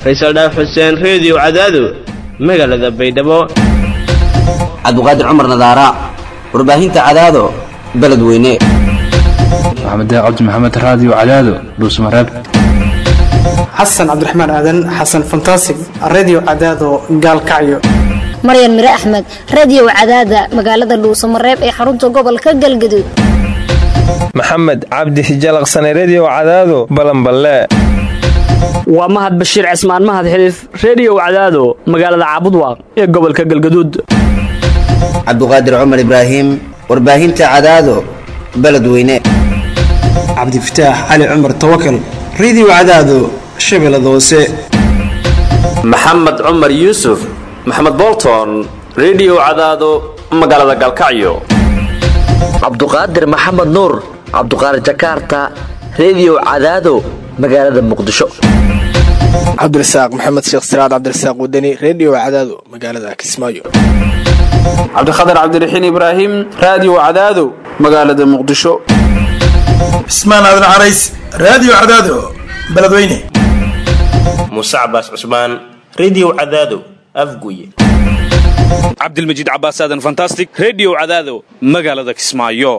faysal dhaaf xuseen reediyo cadaado magaalada baydhabo cabdiqaadir cumar nadaara warbaahinta cadaado beledweyne maxamed cabdi maxamed raadiyo cadaado dhuusmareeb xasan cabdiraxmaan aadan xasan fantasig redio cadaado gaalkacyo maryan mire axmed radiyow cadaada magaalada dhuusamareeb ee xarunta gobolka galgaduud maxamed cabdi hijalaqsane rediyo cadaado balanballe waa mahad bashiir cismaan mahad xiliif rediyow cadaado magaalada caabudwaaq ee gobolka galgaduud cabdiqaadir cumar ibraahim warbaahinta cadaado beledweyne cabdifataax cali cumar tawakal redio cadaado shabeellada hoose maxamed cumar yuusuf maxamed bolton rediyo cadaado magaalada galkacyo cabduqaadir maxamed nuur cabduqaadir jakaarta rediyo cadaado magaalada muqdisho cabdirasaaq maxamed sheekh siraad cabdirasaaq wadani rediyo cadaado magaalada kismaayo cabdikhatar cabdiraxiin ibraahim raadiyo cadaado magaalada muqdisho cismaan aadan carays raadiyo cadaado beledweyne muuse cabaas cusmaan rediyo cadaado afguye cabdilmajiid cabaas aadan fantastic rediyo cadaado magaalada kismaayo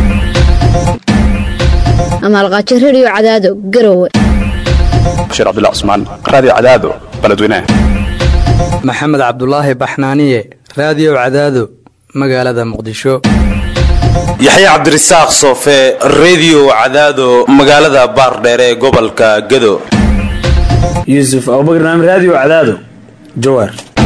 amaalqaajo rediyo cadaado garowe bashiir cabdilla cusmaan raadiyo cadaado beledweyne maxamed cabdulaahi baxnaaniye raadiyo cadaado magaalada muqdisho yaxya cabdirasaaq soofe rediyo cadaado magaalada baardheere ee gobolka gado yuusuf abubakar naam raadiyo cadaado jawaar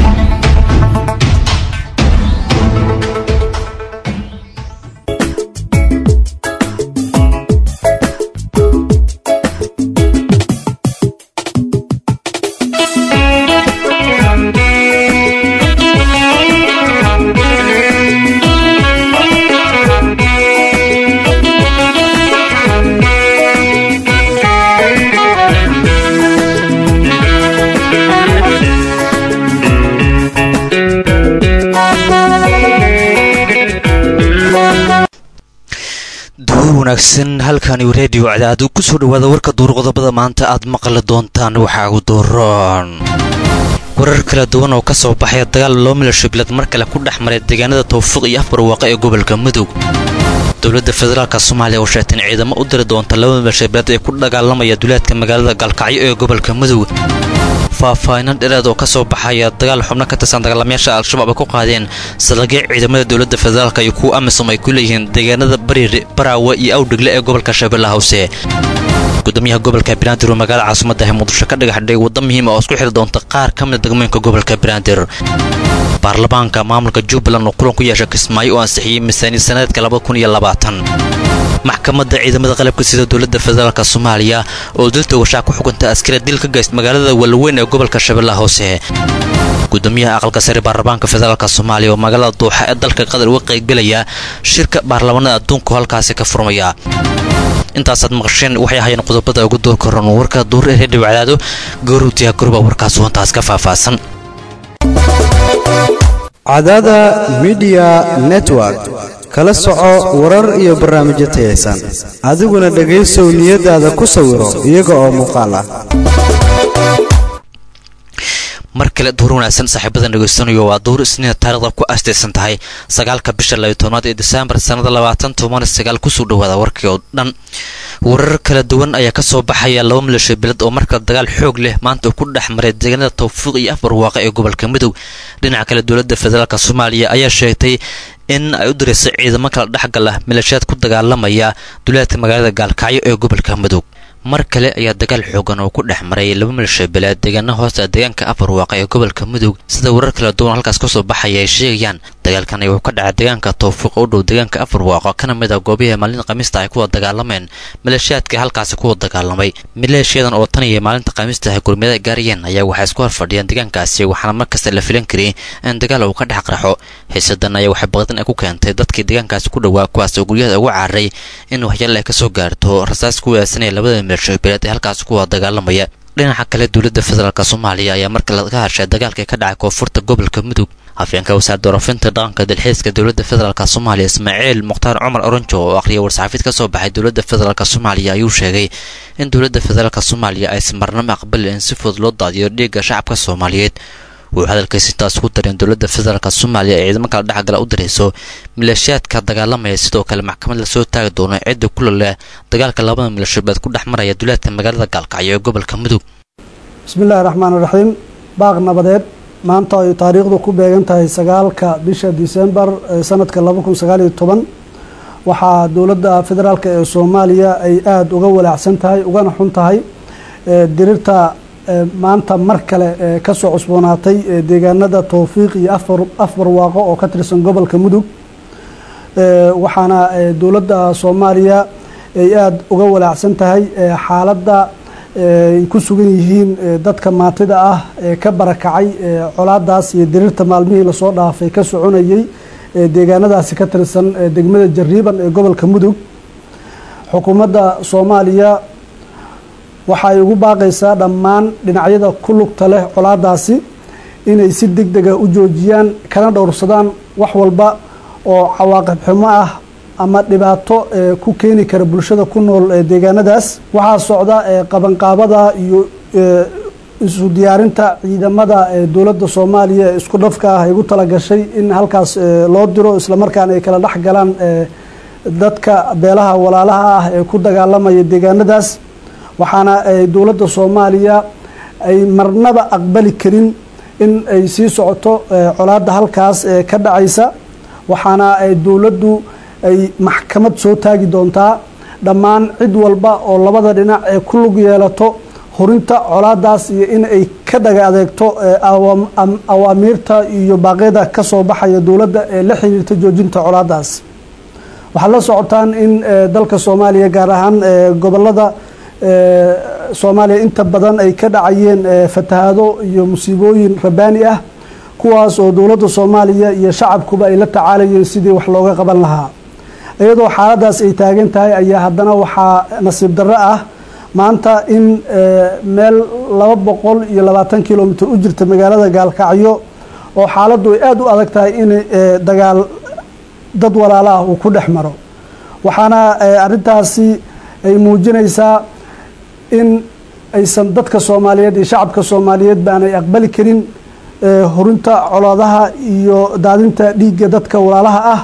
wanaagsan halkani reediyo cadaadu ku soo dhowaada warka duur qodobada maanta aad maqli doontaan waxaa ugu dooron warar kala duwan oo ka soo baxaya dagaal loo milasho bilad mar kale ku dhex maray deegaanada tawfiiq iyo afbarwaaqa ee gobolka mudug dowladda federaalk soomaaliya oo sheegtay in ciidamo u diri doonta laba milasho bilad ee ku dagaalamaya duleedka magaalada gaalkacyo ee gobolka mudug faahfaahinan dhereed oo ka soo baxaya dagaal xubno ka tirsan dagaalamayaasha al-shabaab ay ku qaadeen salagyo ciidamada dowladda federaalk iyo kuwa amisom ay ku leeyihiin deegaanada bariire baraawe iyo awdhigle ee gobolka shabeellaha hoose gudoomiyaha gobolka banaadir oo magaalada caasimadda ah muqdisho ka dhagaxdhigay waddo muhiima oo isku xiri doonta qaar ka mida degmooyinka gobolka banaadir baarlamaanka maamulka jubbaland oo kulan ku yeesha kismaayo oo ansixiyey miisaaniyad sanadka maxkamadda ciidamada qalabka sida dowladda federaalk soomaaliya oo dilta washaa ku xukanta askari dil ka geyst magaalada walweyn ee gobolka shabeellaha hoose gudoomiyaha aqalka sare baarlamaanka federaalk soomaaliya oo magaalada duuxa ee dalka qatar uga qaybgelaya shirka baarlamaanada adduunku halkaasi ka furmaya intaasaad maqasheen waxay ahaayeen qodobada ugu door koran warka duur ee reediyo cadaado goorutiya gurba warkaas wantaas ka faahfaahsan cadaada midiya network kala soco warar iyo barnaamijyo tayaysan adiguna dhegaysow niyadaada ku sawiro iyaga oo muuqaal ah mar kale duur wanaagsan saaxiibadan dhegaystanayo waa duur isniina taarikhda ku astaysan tahay sagaalka bisha labiyo tobnaad ee disembar sannada labaatan toban sagaal kusoo dhawaada warkii oo dhan warar kala duwan ayaa kasoo baxaya laba milasho bilad oo marka dagaal xoog leh maanta ku dhex maray deegaanada tawfiiq iyo afbarwaaqa ee gobolka midog dhinaca kale dowladda federaalk soomaaliya ayaa sheegtay in ay u dirayso ciidamo kala dhexgala milashaad ku dagaalamaya duleedka magaalada gaalkacyo ee gobolka midog mar kale ayaa dagaal xoogan oo ku dhex maray laba milasho bilaad deegaana hoosta deegaanka afarwaaqa ee gobolka mudug sida warar kala duwan halkaas kasoo baxaya ay sheegayaan dagaalkan ay wuxuu ka dhacay deegaanka tawfiiq u dhow deegaanka afarwaaqo kana mid a goobihii maalinta khamiista ay kuwa dagaalameen maleeshiyaadka halkaasi kuwa dagaalamay maleeshiyadan oo tan iyo maalinta khamiista ay gurmiyada gaarayeen ayaa waxay isku horfadhiyeen deegaankaasi waxaana markasta la filan kariyay in dagaal uu ka dhex qarxo xiisadan ayaa waxay baqdan ay ku keentay dadkii deegaankaasi ku dhowaa kuwaas oo guryahada ugu cararay in waxyaal ay kasoo gaarto rasaas ku weesanaya labada milasho bilaad ee halkaasi kuwa dagaalamaya dhinaca kale dowladda federaalk soomaaliya ayaa marka laga hashay dagaalka ka dhacay koonfurta gobolka mudug afyeenka wasaaradda warafinta dhaqanka dalxiiska dowladda federaalk soomaaliya ismaaciil mukhtaar cumar oranjo oo akhriya war-saxaafid ka soo baxay dowladda federaalk soomaaliya ayuu sheegay in dowladda federaalk soomaaliya aysan marnamo aqbalin in si fudud loo daadiyo dhiigga shacabka soomaaliyeed wuxuu hadalkiisa intaas ku dareen dowladda federaalk soomaaliya ee ciidamo kala dhexgala u dirayso maleeshiyaadka dagaalamaya sidoo kale maxkamad lasoo taagi doono cidda kula leh dagaalka labada milashabeed ku dhex maraya duleedka magaalada gaalkacyo ee gobolka mudug bismillahi raxmaan raxiim baaq nabadeed maanta ay taariikhdu ku beegan tahay sagaalka bisha disembar sanadka laba kun sagaaliyo toban waxaa dowladda federaalk ee soomaaliya ay aada uga walaacsan tahay ugana xun tahay dirirta maanta mar kale kasoo cusboonaatay deegaanada towfiiq iyo afar waaqo oo ka tirsan gobolka mudug waxaana dowladda soomaaliya ay aada uga walaacsan tahay xaaladda ay ku sugan yihiin dadka maantida ah ee ka barakacay colaadaas iyo dirirta maalmihii lasoo dhaafay ka soconayay deegaanadaasi ka tirsan degmada jariiban ee gobolka mudug xukuumadda soomaaliya waxa ay ugu baaqaysaa dhammaan dhinacyada ku lugta leh colaadaasi inay si deg dega u joojiyaan kana dhowrsadaan wax walba oo cawaaqib xumo ah ama dhibaato ku keeni kara bulshada ku nool deegaanadaas waxaa socda qabanqaabada iyo isu diyaarinta ciidamada dowladda soomaaliya ee isku dhafka ah ay ugu talagashay in halkaas loo diro islamarkaana ay kala dhex galaan dadka beelaha walaalaha ah ee ku dagaalamaya deegaanadaas waxaana dowladda soomaaliya ay marnaba aqbali karin in ay sii socoto colaadda halkaas ka dhacaysa waxaana dowladdu ay maxkamad soo taagi doontaa dhammaan cid walba oo labada dhinac ee ku lug yeelato hurinta colaadaas iyo in ay ka dhaga adeegto awaamiirta iyo baaqyada ka soo baxaya dowladda ee la xiriirta joojinta colaadaas waxaad la socotaan in dalka soomaaliya gaar ahaan gobolada soomaaliya inta badan ay ka dhacayeen fatahaado iyo musiibooyin rabaani ah kuwaas oo dowladda soomaaliya iyo shacabkuba ay la tacaalayeen sidii wax looga qaban lahaa iyadoo xaaladaas ay taagan tahay ayaa haddana waxaa nasiib darro ah maanta in meel laba boqol iyo labaatan kilomitr u jirta magaalada gaalkacyo oo xaaladdu ay aada u adag tahay in dagaal dad walaala ah uu ku dhex maro waxaana arrintaasi ay muujinaysaa in aysan dadka soomaaliyeed iyo shacabka soomaaliyeed baanay aqbali karin horinta colaadaha iyo daadinta dhiigga dadka walaalaha ah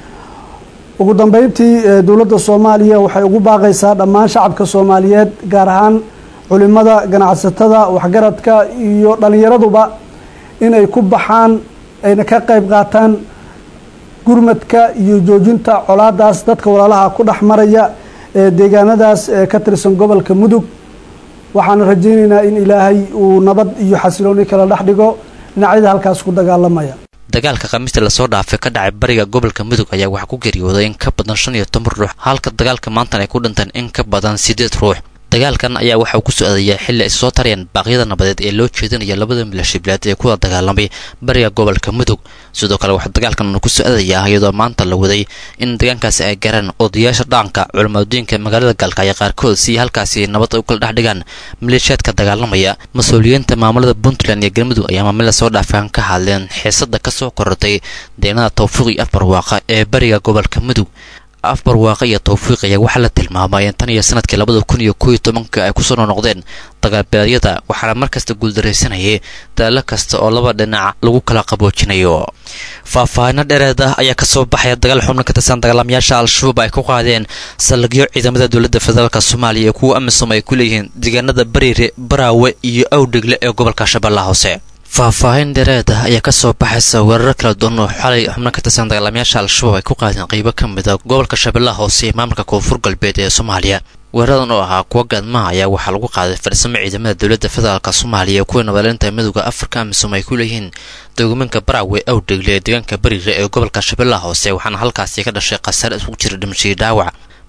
ugu dambeyntii dowladda soomaaliya waxay ugu baaqaysaa dhammaan shacabka soomaaliyeed gaar ahaan culimada ganacsatada waxgaradka iyo dhallinyaraduba inay ku baxaan ayna ka qayb qaataan gurmadka iyo joojinta colaadaas dadka walaalaha ku dhex maraya ee deegaanadaas ka tirsan gobolka mudug waxaana rajaynaynaa in ilaahay uu nabad iyo xasilooni kala dhex dhigo dhinacyada halkaas ku dagaalamaya dagaalka khamiista lasoo dhaafay ka dhacay bariga gobolka mudug ayaa waxaa ku geeriyooday in ka badan shan iyo toban ruux halka dagaalka maantan ay ku dhinteen in ka badan siddeed ruux dagaalkan ayaa waxa uu ku socdayaa xilli ay soo tarayaan baaqyada nabadeed ee loo jeedinaya labada milashibilaad ee kuwada dagaalamay bariga gobolka mudug sidoo kale waxaa dagaalkan ku socdayaa iyadoo maanta la waday in deegaankaasi ay garaan odayaasha dhaqanka culimaaddooyinka magaalada gaalkacyo qaarkood si halkaasi nabad u kala dhex dhigaan maleeshiyaadka dagaalamaya mas-uuliyiinta maamulada puntland iyo galmudug ayaa maamilada soo dhaafaan ka hadleen xiisada kasoo korortay deegnada tawfiiq iyo afarwaaqa ee bariga gobolka mudug afbarwaaqa iyo tawfiiq ayaa waxaa la tilmaamay in tan iyo sanadkii labada kun iyo kooiyo tobanka ay kusoo noqnoqdeen dagaalbeedyada waxaana markasta guuldaraysanayay daallo kasta oo laba dhinac lagu kala qaboojinayo faahfaahino dheereed ah ayaa kasoo baxaya dagaal xubno ka tirsan dagaalamayaasha al-shabaab ay ku qaadeen saldhigyo ciidamada dowladda federaalk soomaaliya ee kuwa amisom ay ku leeyihiin deegaanada bariire baraawe iyo awdhegle ee gobolka shabeellaha hoose faahfaahin dheereed ah ayaa kasoo baxaysa weerar kala duwan oo xalay xubno ka tirsan dagaalamayaasha al-shabaab ay ku qaadeen qeybo ka mid a gobolka shabeellaha hoose ee maamulka koonfur galbeed ee soomaaliya weeraradan oo ahaa kuwa gaadmaha ayaa waxaa lagu qaaday farsamo ciidamada dowladda federaalk soomaaliya kuwa nabadleynta midooda afrika amisom ay ku leeyihiin degoominka baraawe awdhegle ee deegaanka bariire ee gobolka shabeellaha hoose waxaana halkaasi ka dhashay khasaare isugu jira dhimashadii dhaawac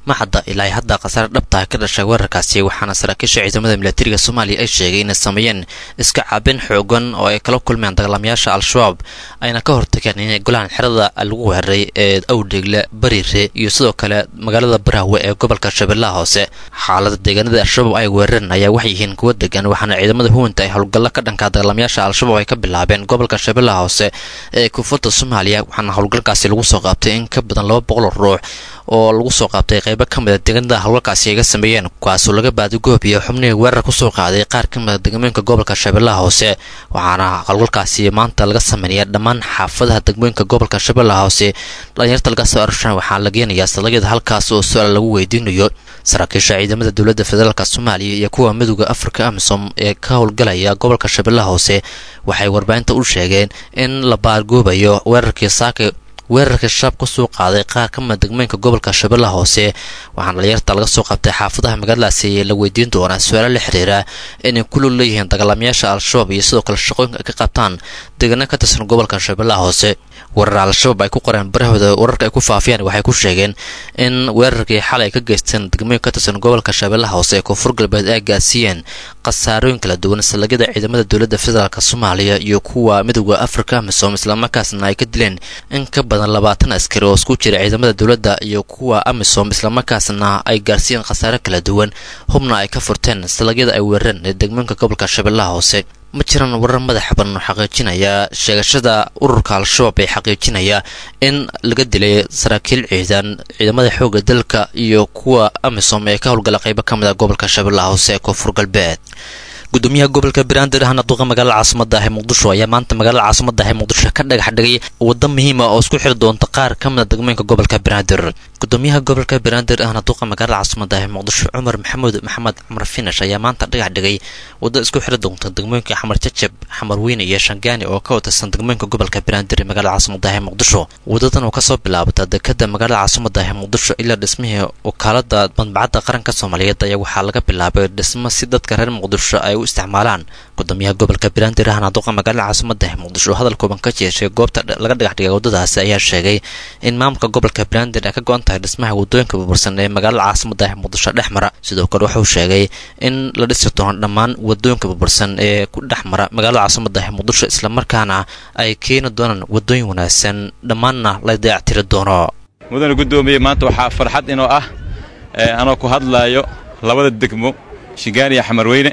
ma hadda ilaa hadda khasaare dhabtaha ka dhashay weerarkaasi waxaana saraakiisha ciidamada milatariga soomaaliya ay sheegay inay sameeyeen iska caabin xoogan oo ay kala kulmeen dagaalamayaasha al-shabaab ayna ka hortageen inay golaan xerada lagu weeraray ee awdheegle bariire iyo sidoo kale magaalada baraawe ee gobolka shabeellaha hoose xaalada deegaanada al-shabaab ay weerareen ayaa waxay yihiin kuwa degan waxaana ciidamada huwanta ay howlgallo ka dhanka dagaalamayaasha al-shabaab ay ka bilaabeen gobolka shabeellaha hoose ee koonfurta soomaaliya waxaana howlgalkaasi lagu soo qaabtay in ka badan laba boqol oo ruux oo lagu soo qaabtay qaybo ka mid a deegaanada howlgalkaasi ay ga sameeyeen kuwaasoo laga baadigoobiya xubnihii weerar kusoo qaaday qaar ka mid a degmooyinka gobolka shabeellaha hoose waxaana howlgalkaasi maanta laga sameynaya dhammaan xaafadaha degmooyinka gobolka shabeellaha hoose dhalinyarta laga soo arshan waxaa la geenayaa salagyada halkaas oo su-aal lagu weydiinayo saraakiisha ciidamada dowladda federaalk soomaaliya iyo kuwa midooda afrika amisom ee ka howlgalaya gobolka shabeellaha hoose waxay warbaahinta u sheegeen in la baargoobayo weerarkii saaka weerarkii shabaab ka soo qaaday qaar ka mida degmooyinka gobolka shabeellaha hoose waxaana dhalinyarta laga soo qabtay xaafadaha magaaladaasi la weydiin doonaa su-aalo la xiriira inay ku lug leeyihiin dagaalamayaasha al-shabaab iyo sidoo kale shaqooyinka ay ka qabtaan deegaano ka tirsan gobolka shabeellaha hoose weerar al-shabaab ay ku qoreen barahooda wararka ay ku faafiyaan waxay ku sheegeen in weerarkii xalay ka geysteen degmooyin ka tirsan gobolka shabeellaha hoose ee koonfur galbeed ay gaarsiiyeen khasaarooyin kala duwan salagyada ciidamada dowladda federaalk soomaaliya iyo kuwa midooda afrika amisom islamarkaasna ay ka dileen in ka badan labaatan askari oo isku jira ciidamada dowladda iyo kuwa amisom islamarkaasna ay gaarsiiyeen khasaare kala duwan hubna ay ka furteen salagyada ay weerareen ee degmooyinka gobolka shabeellaha hoose ma jiraan warar madaxa badan oo xaqiijinaya sheegashada ururka al-shabaab ee xaqiijinaya in laga dilay saraakiil ciidan ciidamada xoogga dalka iyo kuwa amisom ee ka howlgala qaybo ka mid a gobolka shabeellaha hoose ee koonfur galbeed gudoomiyaha gobolka banaadir ahna duqa magaalada caasimada ah ee muqdisho ayaa maanta magaalada caasimada ah ee muqdisho ka dhagax dhigay waddo muhiima oo isku xiri doonta qaar ka mid a degmooyinka gobolka banaadir gudoomiyaha gobolka banaadir ahna duqa magaalada caasimada ah ee muqdisho cumar maxamuud maxamed cumar finash ayaa maanta dhagax dhigay waddo isku xiri doonta degmooyinka xamar jajab xamar weyne iyo shangaani oo ka watirsan degmooyinka gobolka banaadir ee magaalada caasimada ah ee muqdisho wadadan oo kasoo bilaabata dekada magaalada caasimada ah ee muqdisho ilaa dhismihii wakaalada madbacadda qaranka soomaaliyeed ayaa waxaa laga bilaabay dhismo si dadka reer muqdisho ay u isticmaalaan gudoomiyaha gobolka banaadir ahna duqa magaalada caasimada ah muqdisho hadal kooban ka jeeshay goobta laga dhagax dhigay waddadaasi ayaa sheegay in maamulka gobolka banaadir ay ka go-an tahay dhismaha waddooyinka burbursan ee magaalada caasimada ah muqdisho dhex mara sidoo kale wuxuu sheegay in la dhisi doono dhammaan waddooyinka burbursan ee ku dhex mara magaalada caasimada ah muqdisho islamarkaana ay keeni doonaan waddooyin wanaagsan dhammaanna la dayactiri doono mudane guddoomiye maanta waxaa farxad inoo ah anoo ku hadlaayo labada degmo shingaani iyo xamarweyne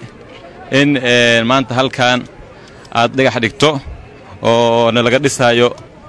in maanta halkan aad dhagax dhigto oo na laga dhisaayo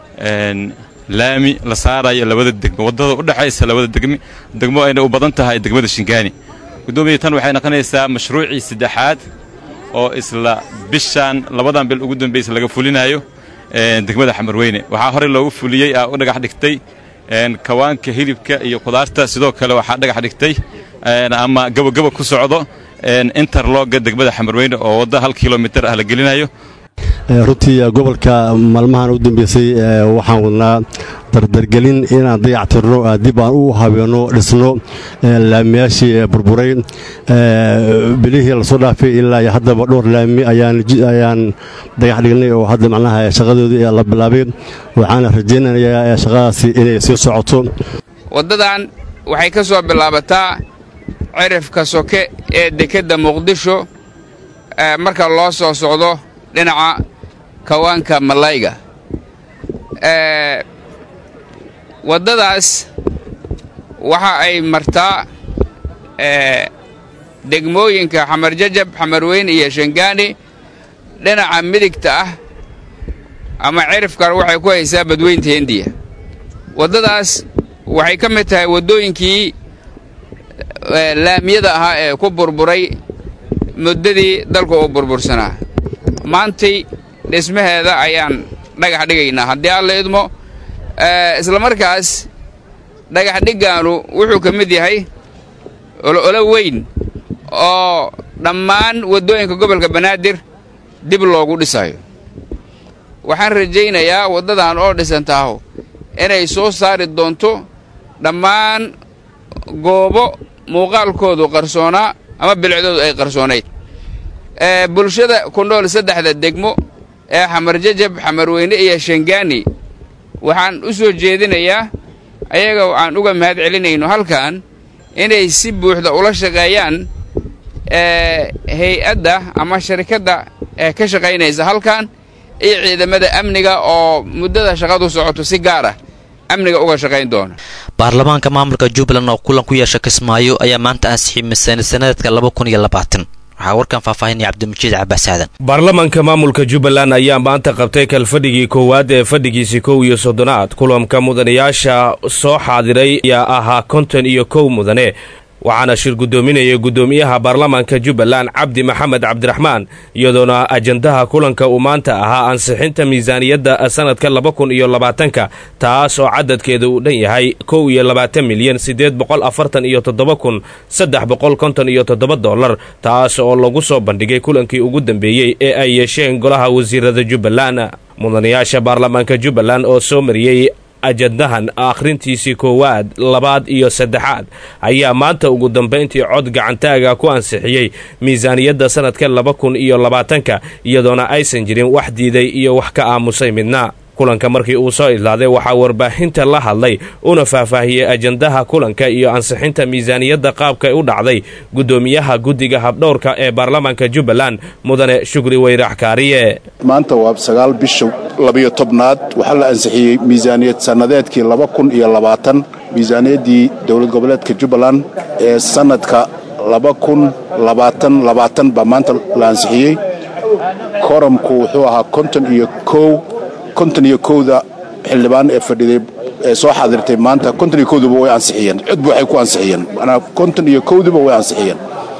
laami la saarayo labada degmo waddada u dhexaysa labada degmi degmo ayna u badan tahay degmada shingaani guddoomiya tan waxay noqonaysaa mashruucii saddexaad oo isla bishan labadan bil ugu dambaysa laga fulinayo degmada xamarweyne waxaa horey loogu fuliyey aa u dhagax dhigtay kawaanka hilibka iyo khudaarta sidoo kale waxaa dhagax dhigtay ama gabogaba ku socdo interlogga degmada xamarweyne oo wadda hal kilomitir ah la gelinayo runtii gobolka maalmahan u dambeysay waxaan wadnaa dardargelin inaan dayactirno dib aan u habeenno dhisno laamiyaashii burburay bilihii lasoo dhaafay ilaa iyo haddaba dhowr laami ayaan dagax dhignay oo hadda macnaha shaqadoodii la bilaabay waxaana rajaynayaa shaqadaasi inay sii socoto waddadan waxay ka soo bilaabataa cirifka soke ee dekedda muqdisho marka loo soo socdo dhinaca kawaanka malayga waddadaas waxa ay martaa degmooyinka xamar jajab xamarweyne iyo shangaani dhinaca midigta ah ama cirifkan waxay ku haysaa badweynta hindiya waddadaas waxay ka mid tahay waddooyinkii laamiyada ahaa ee ku burburay muddadii dalku uu burbursanaa maantay dhismaheeda ayaan dhagax dhigaynaa haddii alla idmo isla markaas dhagax dhiggaanu wuxuu ka mid yahay olo weyn oo dhammaan waddooyinka gobolka banaadir dib loogu dhisayo waxaan rajaynayaa waddadan oo dhisantaaho inay soo saari doonto dhammaan goobo muuqaalkoodu qarsoonaa ama bilicdoodu ay qarsoonayd bulshada ku nool saddexda degmo ee xamar jajab xamarweyne iyo shangaani waxaan u soo jeedinayaa ayaga aan uga mahad celinayno halkan inay si buuxda ula shaqeeyaan hay-adda ama sharikadda ee ka shaqaynaysa halkan iyo ciidamada amniga oo muddada shaqadu socoto si gaar ah amniga uga shaqayn doona baarlamaanka maamulka jubbaland oo kulan ku yeesha kismaayo ayaa maanta ansixiyey miisaaniyad sanadeedka laba kun iyo labaatan waxaa warkan faahfaahinaya cabdimajiid cabaas aadan baarlamaanka maamulka jubbaland ayaa maanta qabtay kalfadhigii koowaad ee fadhigiisii kow iyo soddonaad kulanka mudanayaasha soo xaadiray ayaa ahaa konton iyo kow mudane waxaana shir guddoominaya guddoomiyaha baarlamaanka jubbaland cabdi maxamed cabdiraxmaan iyadoona ajandaha kulanka uu maanta ahaa ansixinta miisaaniyadda sanadka laba kun iyo labaatanka taas oo cadadkeeda uu dhan yahay kow iyo labaatan milyan siddeed boqol afartan iyo toddoba kun saddex boqol konton iyo toddoba dollar taas oo lagu soo bandhigay kulankii ugu dambeeyey ee ay yeesheen golaha wasiirada jubbaland mudanayaasha baarlamaanka jubbaland oo soo mariyey ajandahan akhrintiisii koowaad labaad iyo saddexaad ayaa maanta ugu dambayntii cod gacantaaga ku ansixiyey miisaaniyadda sanadka laba kun iyo labaatanka iyadoona aysan jirin wax diiday iyo wax ka aamusay midna kulanka markii uu soo idlaaday waxaa warbaahinta la hadlay una faahfaahiyey ajandaha kulanka iyo ansixinta miisaaniyadda qaabkay u dhacday guddoomiyaha guddiga habdhowrka ee baarlamaanka jubbaland mudane shukri weyrax kaariye maanta waa sagaal bisha labiyo tobnaad waxaa la ansixiyey miisaaniyad sannadeedkii laba kun iyo labaatan miisaaniyaddii dowlad goboleedka jubbaland ee sannadka laba kun labaatan labaatan baa maanta la ansixiyey koramku wuxuu ahaa konton iyo kow konton iyo kowda xildhibaan ee fadhiday ee soo xaadirtay maanta konton iyo kowduba way ansixiyeen codba waxay ku ansixiyeen manaa konton iyo kowduba way ansixiyeen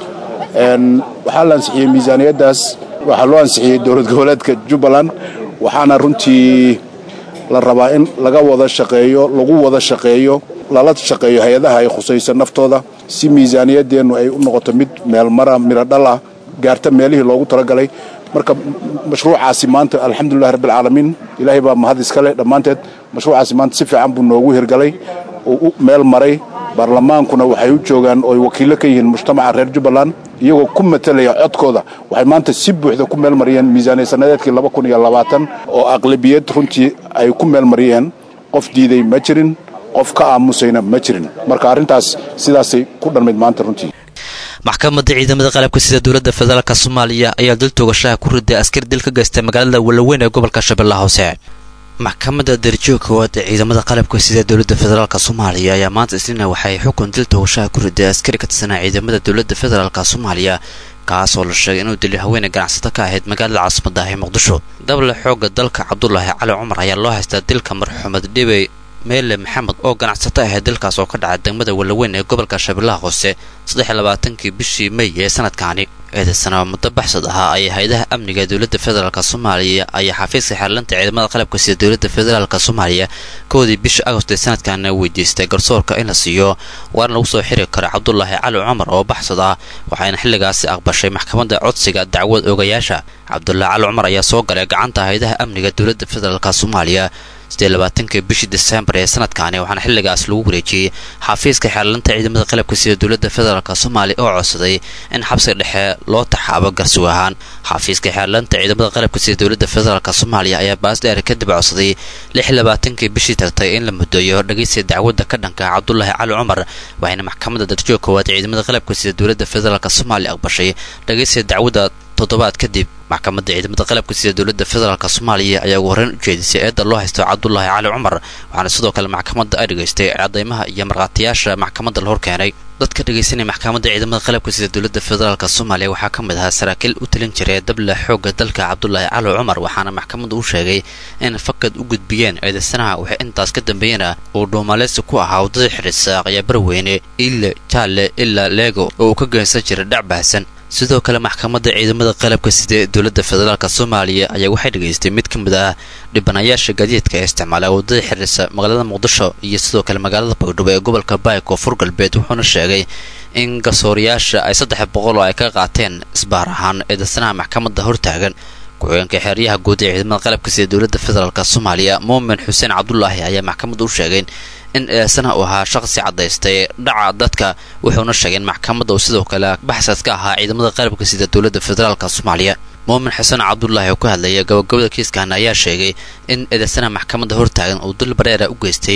waxaa la ansixiyey miisaaniyaddaas waxaa loo ansixiyey dowlad goboleedka jubbaland waxaana runtii la rabaa in laga wada shaqeeyo lagu wada shaqeeyo lala shaqeeyo hay-adaha ay khusaysa naftooda si miisaaniyaddeennu ay u noqoto mid meelmara midho dhal ah gaarta meelihii loogu talagalay marka mashruucaasi maanta alxamdulilahi rabbialcaalamiin ilaahay baa mahad iskale dhammaanteed mashruucaasi maanta si fiican buu noogu hirgalay oo u meel maray baarlamaankuna waxay u joogaan ooy wakiillo ka yihiin mujtamaca reer jubbaland iyagoo ku matelaya codkooda waxay maanta si buuxda ku meel mariyeen miisaaniya sannadeedkii laba kun iyo labaatan oo aqlabiyad runtii ay ku meel mariyeen qof diiday ma jirin qof ka aamusayna ma jirin marka arrintaas sidaasay ku dhanmayd maanta runtii maxkamadda ciidamada qalabka sida dowladda federaalk soomaaliya ayaa dil toogashaha ku riday askari dil ka geystay magaalada walaweyn ee gobolka shabeellaha hoose maxkamadda darajoo koowaad ee ciidamada qalabka sida dowladda federaalk soomaaliya ayaa maanta isniina waxay xukun dil toogashaha ku riday askari ka tirsanaa ciidamada dowladda federaalk soomaaliya kaas oo la sheegay inuu dilay haweeney ganacsato ka ahayd magaalada caasimadda ah ee muqdisho dable xoogga dalka cabdulaahi cali cumar ayaa loo haystaa dilka marxumed dhibey meele maxamed oo ganacsato ahayd dalkaas oo ka dhacay degmada walaweyn ee gobolka shabeellaha hoose saddexiy labaatankii bishii mey ee sanadkaani eedaysana muddo baxsad ahaa ayay hay-adaha amniga ee dowladda federaalk soomaaliya ayaa xafiiska xeerlanta ciidamada qalabka sida dowladda federaalk soomaaliya koodii bisha agost ee sanadkaana weydiistay garsoorka in la siiyo waarna lagu soo xiri karo cabdulaahi cali cumar oo baxsad ah waxayna xilligaasi aqbashay maxkamadda codsiga dacwad ogayaasha cabdulaahi cali cumar ayaa soo galay gacanta hay-adaha amniga dowladda federaalk soomaaliya sidee labaatanka bishii disembar ee sanadkaani waxaana xilligaas lagu wareejiyey xafiiska xeerlanta ciidamada qalabka sida dowladda federaalk soomaaliya oo codsaday in xabsiga dhexe loo taxaabo garsuw ahaan xafiiska xeerlanta ciidamada qalabka sida dowladda federaalk soomaaliya ayaa baas dheer kadib codsaday lix labaatankii bishii tagtay in la mudooyo dhageysiga dacwadda ka dhanka cabdulaahi cali cumar waxayna maxkamadda darajoo koowaad ciidamada qalabka sida dowladda federaalk soomaaliya aqbashay dhageysiga dacwadda toddobaad kadib maxkamadda ciidamada qalabka sida dowladda federaalk soomaaliya ayaa ugu horreyn u jeedisay eedda loo haysto cabdulaahi cali cumar waxaana sidoo kale maxkamadda ay dhegaystay cadaymaha iyo markhaatiyaasha maxkamadda la horkeenay dadka dhegaysanaya maxkamadda ciidamada qalabka sida dowladda federaalk soomaaliya waxaa ka mid ahaa saraakiil u talin jiray dable xoogga dalka cabdulaahi cali cumar waxaana maxkamaddu u sheegay in fakad u gudbiyeen eedaysanaha waxay intaas ka dambeeyena uu dhuumaaleysi ku ahaa waddada xidhisaaq ayaa barweyne ile jaalle ilaa leego oo uu ka geensan jiray dhac baahsan sidoo kale maxkamadda ciidamada qalabka sida ee dowladda federaalk soomaaliya ayaa waxay dhegaystay mid ka mid ah dhibanayaasha gaadiidka ee isticmaala waddada xiriirsa magaalada muqdisho iyo sidoo kale magaalada bagdhabo ee gobolka baayk oo fur galbeed wuxuuna sheegay in garsoorayaasha ay saddex boqol oo ay ka qaateen isbaar ahaan eedaysanaha maxkamadda hortaagan ku-xigeenka xeeryaha guud ee ciidamada qalabka sida dowladda federaalk soomaaliya muumin xuseen cabdulaahi ayaa maxkamadda u sheegay in eedaysanaha uu ahaa shaqsi caddaystay dhaca dadka wuxuuna sheegay in maxkamadda uu sidoo kale baxsad ka ahaa ciidamada qalabka sida dowladda federaalk soomaaliya muumin xuseen cabdulaahi oo ka hadlaya gabagabada kiiskan ayaa sheegay in eedaysanaha maxkamadda hortaagan uu dil bareera u geystay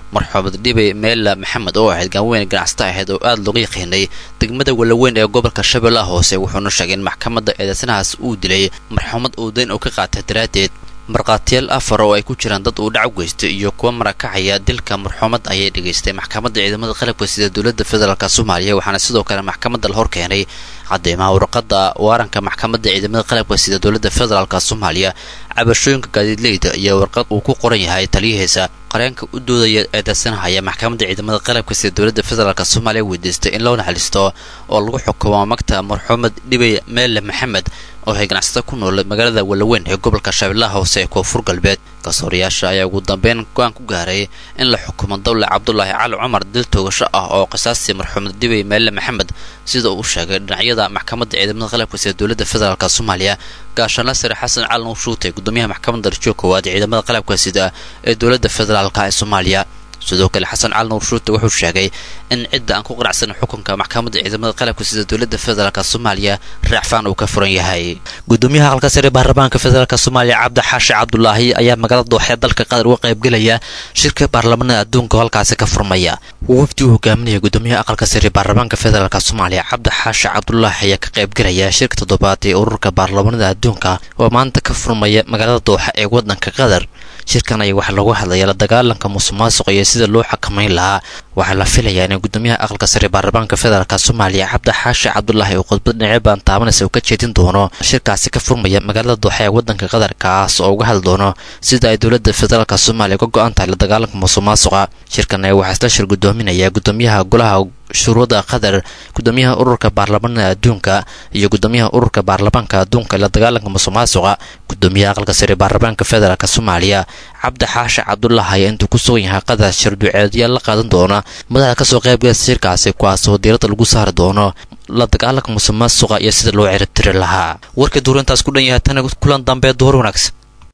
marxuumad dhibe meela maxamed oo ahayd gaanweyn ganacsato ahayd oo aada looga yaqiinay degmada walaweyn ee gobolka shabeellaha hoose wuxuuna sheegay in maxkamadda eedeysanahaas uu dilay marxuumad uu dayn oo ka qaatay daraaddeed markhaatiyaal afar oo ay ku jiraan dad uu dhac geystay iyo kuwa marakacaya dilka marxuumad ayay dhegaystay maxkamadda ciidamada qalabka sida dowladda federaalk soomaaliya waxaana sidoo kale maxkamadda la hor keenay cadeymaha warqadda waaranka maxkamadda ciidamada qalabka sida dowladda federaalk soomaaliya cabashooyinka gaadiidleyda iyo warqad uu ku qoran yahay taliyahiisa qareenka u doodaya eedeysanahaya maxkamadda ciidamada qalabka sida dowladda federaalk soomaaliya weydiistay in loo naxaliisto oo lagu xukumo magta marxuumad dhibey meele maxamed oo ay ganacsato ku nool magaalada walaweyn ee gobolka shabeellaha hoose ee koonfur galbeed garsoorayaasha ayaa ugu dambeyn go-aan ku gaaray in la xukumo dawle cabdulaahi cali cumar dil toogasho ah oo qisaastii marxuumad dhibey meele maxamed sida uu sheegay dhinacyada maxkamadda ciidamada qalabka sida dowladda federaalk soomaaliya gaashaanla sare xasan cali nuur shuutay gudoomiyaha maxkamadda darajoo koowaad ee ciidamada qalabka sida ee dowladda federaalk ee soomaaliya sidoo kale xasan cali nuur shuute wuxuu sheegay in cidda aan ku qanacsanin xukunka maxkamadda ciidamada qalabka sida dowladda federaalk soomaaliya raacfaan uu ka furan yahay gudoomiyaha halka sare baarlamaanka federaalk soomaaliya cabdi xaashi cabdulaahi ayaa magaalada dooxee dalka qatar uga qaybgelaya shirka baarlamanada adduunka oo halkaasi ka furmaya wafdi uu hogaaminaya gudoomiyaha aqalka sare baarlamaanka federaalk soomaaliya cabdi xaashi cabdulaahi ayaa ka qaybgelaya shirka toddobaad ee ururka baarlamanada adduunka oo maanta ka furmaya magaalada dooxa ee wadanka qatar shirkan ayaa waxaa loogu hadlaya la dagaalanka musuqmaasuqa iyo sida loo xakamayn lahaa waxaa la filayaa in gudoomiyaha aqalka sare baarlamaanka federaalk soomaaliya cabdi xaashi cabdulaahi oo khudbad dhinacyo baan taabanaysa uu ka jeedin doono shirkaasi ka furmaya magaalada dooxa ee wadanka qatar kaas oo uga hadli doono sida ay dowladda federaalk soomaaliya uga go-an tahay la dagaalanka musuqmaasuqa shirkan ayaa waxaa isla shir gudoominaya gudoomiyaha golaha shuruuda qatar gudoomiyaha ururka baarlamanada adduunka iyo gudoomiyaha ururka baarlamaanka adduunka ee la dagaalanka musuqmaasuqa gudoomiyaha aqalka sare baarlamaanka federaalk soomaaliya cabdi xaashi cabdulaahi ayaa intuu ku sugan yahay qatar shirduceedya la qaadan doona madaxda kasoo qaybgalasa shirkaasi kuwaasoo diiradda lagu saari doono la dagaalanka musuqmaasuqa iyo sida loo ciribtiri lahaa warka duurintaas ku dhan yahay tana kulan dambe duhur wanaagsan